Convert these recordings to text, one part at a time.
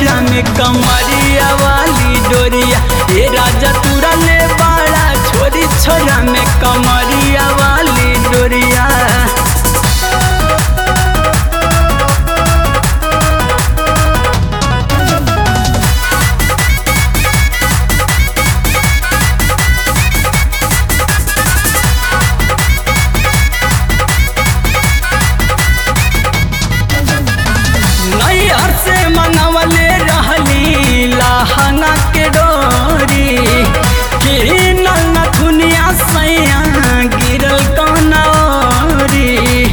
छोरा में कमरिया वाली डोरिया ए राजा तुरा ले बाड़ा छोरी छोरा में कमरिया वाली डोरिया नैहर से मनवले रहली लहंगा के डोरी किनल नथुनिया सैया गिरल कनौरी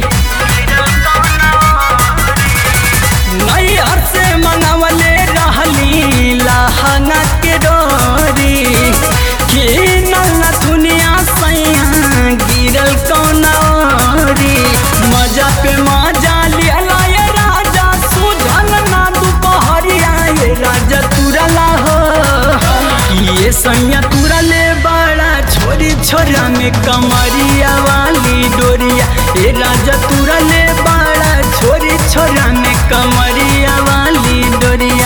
नैहर से मनवले रहली लहंगा के डोरी किनल नथुनिया सैया गिरल कनौरी मजा पे मजा लियला ये राजा सुझल ना दुपहरिया ये राजा तुरला हो ये सैया तुरले बड़ा छोरी छोरा में कमरिया वाली डोरिया ए राजा तुरले बड़ा छोरी छोरा में कमरिया वाली डोरिया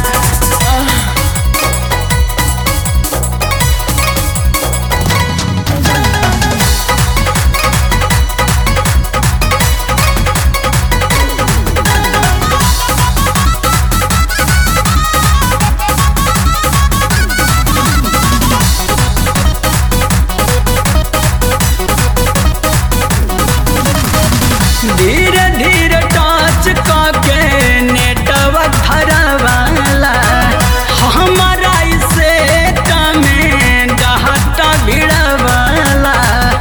धीरे धीरे टच के नेटवर्क धरवाला हमारा इसे में डहटा भिड़वाला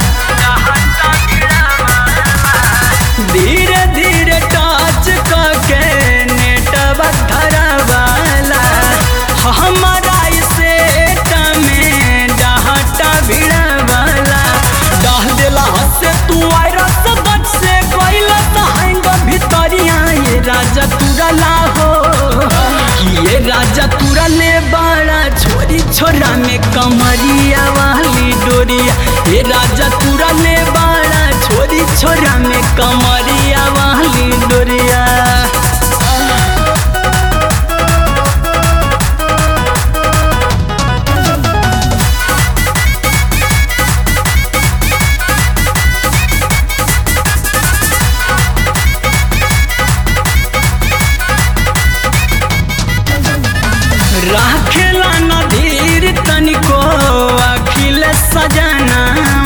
धीरे धीरे टच के नेटवर्क धरवाला हमारा इसे में डहटा भिड़वाला डाह देला से तू वायरस गट से गइला तहंग भितरिया ये राजा तुरला हो ये राजा तुरले बड़ा छोरी छोरा में कमरिया वाली डोरिया ये राजा तुरले बड़ा छोरी छोरा में कमरिया वाली डोरिया राखेला नदीर तनिको अखिल सजना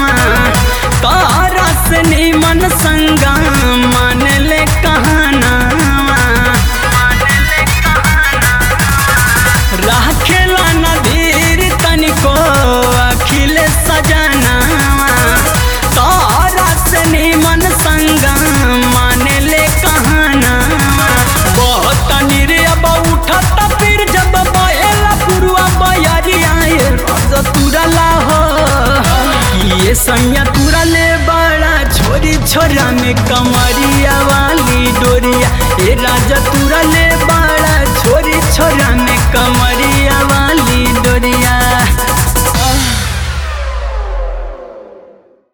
तारा से निमन संगा मान ले कहना राखेला नदीर तनिको अखिल सजना तारा से निमन संगा मान ले कहना बहुत निर्ब उठत फिर जब बहेला पुरुआ बयरिया ये रज तुरला हो ये सैया तुरले बड़ा छोरी छोरा में कमरिया